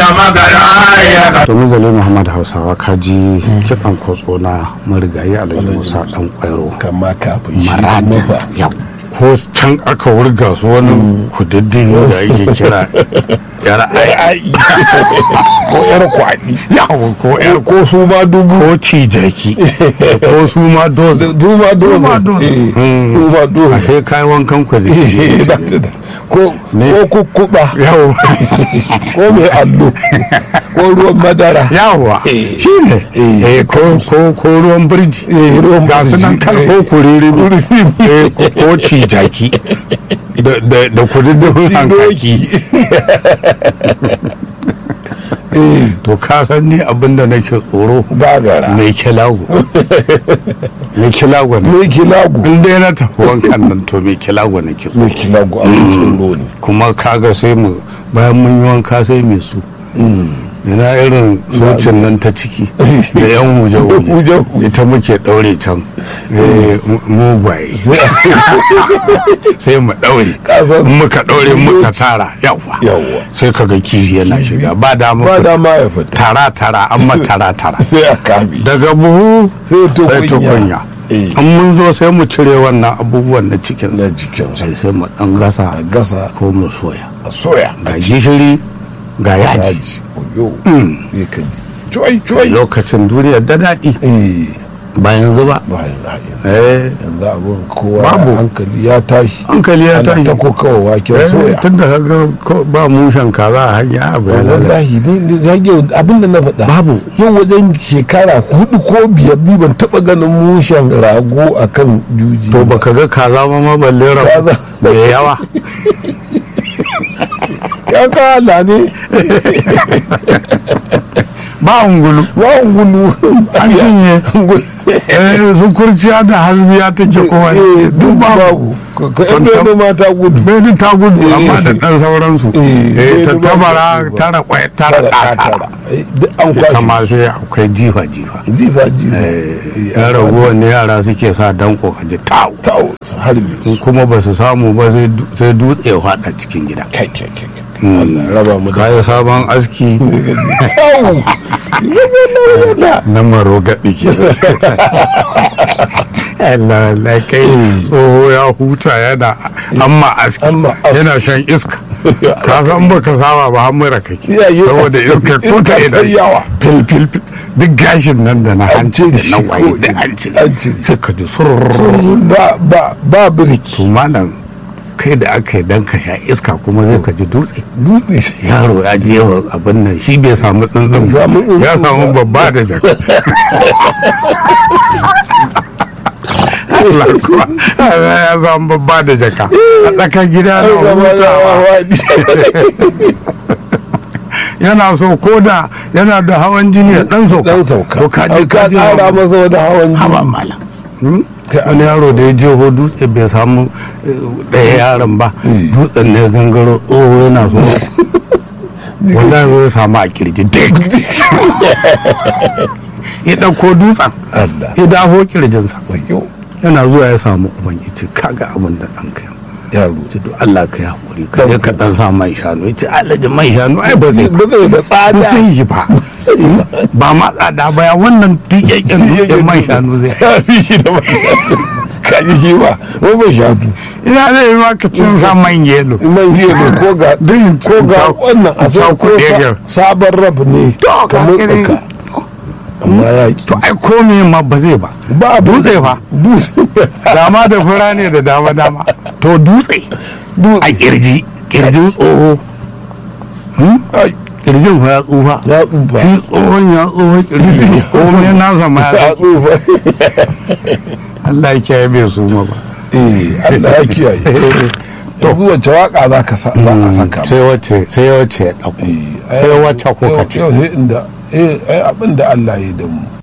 magana ya domin zale muhammad hausawa kaji kiɗan kotso na marigayi alhaji musa ɗan ƙwairo kama kafin shi marata mafa yau ko can aka wurga su wani kududdin da ake kira yar ai ko yar kwaɗi yawo ko yar ko su ma dubu ko cijaki ko su ma dozi su ma doze ma doze. Eh, Mm. su ma a doze kai kayan wankan ku da Eh, da- da- da. ko Ne. ko kukkuɓa yawo ko mai allo ko ruwan madara yawa Eh. shi ne Eh. Eh, ko ko ko ruwan birji Eh, ruwan ga su nan birji. kan ko kuriri Eh, ko- ko cijaki da da da kududdin hankaki eh to ka san ni abinda nake tsoro gagara mai kilago mai kilago ne mai kilagu in dai na tafi wankan nan to mai kilago nake tsoro mai kilagu abin tsoro ne kuma kaga sai mu bayan mun yi wanka sai mai su ina irin socin nan ta ciki da yan huje-huje Huje-huje. ita muke daure can eh, mu- mugwaye sai mu daure Kasan- in muka daure muka tara yawa Yawwa. sai kaga kifi yana shiga ba dama ba dama ya fita tara tara amma tara tara sai a kame daga buhu sai sai tukunya tukunya Eh. in mun zo sai mu cire wannan abubuwan na cikin na jikinsa sai sai mu dan gasa a gasa ko mu soya a soya ga a ci gishiri ga yaji yaji oyo ya ka ji cuai cuai lokacin duniya da daɗi eh bayan zuba bayan ra'ayin eh yanzu abin kowa Babu. hankali ya tashi hankali ya ana tashi ta kokawa waken soya tun da kaga ko- ba mushen kaza a hanya abu ya lalace. wallahi ni ni ya yau abinda na faɗa Babu. yau wajen shekara hudu ko biyar ni ban taɓa ganin mushen rago akan juji to baka ga kaza ma ma balle rabu Kaza. da yawa ya kala ne ba ungulu ba ungulu an cinye eh su kurciya da hasbiya take kowa eh duk babu ka ka yan Tantam- bene mata gudu bai ta gudu Eh. amma da ɗan sauransu Eh, eh ta bai da tabara babu. tara kwaya tara tara ɗa tara tara Eh, duk an kwashe kama sai akwai jifa jifa jifa jifa eh ya raguwa ne yara suke sa danko a ji tau tawo su harbe in su kuma ba su samu ba sai du- sai dutse ya faɗa cikin gida kai kai kai kai. Allah ya raba mu da kayi sabon aski tawo na maro gaɗi ke Allah Allah kai tsoho ya huta yana amma aski Amma aski. yana shan iska ka san ba ka saba ba hamura kake Ya yi- saboda iska ko ta Iska ta idan yawa. fil fil fil duk gashin nan da na hanci da cire na shi waye ko da ina. an cire An cire. sai ka ji surururu ba ba ba birki to malam kai da aka yi dan ka sha iska kuma zai ka ji dutse dutse yaro ya je wa abin nan shi bai samu tsuntsun ba. Samu tsuntsun ya samu ba. babba da jaka Allah kuwa ya samu babba da jaka a tsakar gida na hutawa yana so ko da yana da hawan jini ya dan sauka dan sauka to ka je ka je kara hawa- masa wani hawan hawa jini mala Hmm? Kai wani yaro da ya je ho dutse bai samu eh, ɗaya yaron ba dutsen ne gangaro tsoho yana so wallahi zai samu a kirji duk ya ɗauko dutsen Allah ya dafo kirjinsa wayo yana zuwa ya samu uban ya ce kaga abin da ɗan kai yaro ce to Allah ka yi hakuri ka je ka ɗan sa man shanu ya ce alaji man shanu ai ba zai ba zai da ba tsada zai yi ba ba ma tsada ba ya wannan tiyakken dutsen man shanu zai ya fi shi da ka ji shi ba ba ba shafi ina zai yi maka cin sa man yelo man yi ne ko ga Din ko ga ta- wannan a sai ta ko kuɗe sa- ga- sabon rab ne To, ka ka motsa gani. ka amma ya ki to ai komai ma ba zai ba ba dutse fa dutse dama da fura ne da dama dama to dutse dutse a kirji kirjin tsoho ai kirjin fa ya tsufa ya tsufa shi tsohon ya tsoho kirji komai na zama ya ya tsufa Allah ya kiyaye bai su ma ba eh Allah ya kiyaye to wace waka za ka sa za a saka sai wacce sai wacce ya ɗauko sai wacce kuka ce yau sai inda eh ai abin da Allah ya yi da mu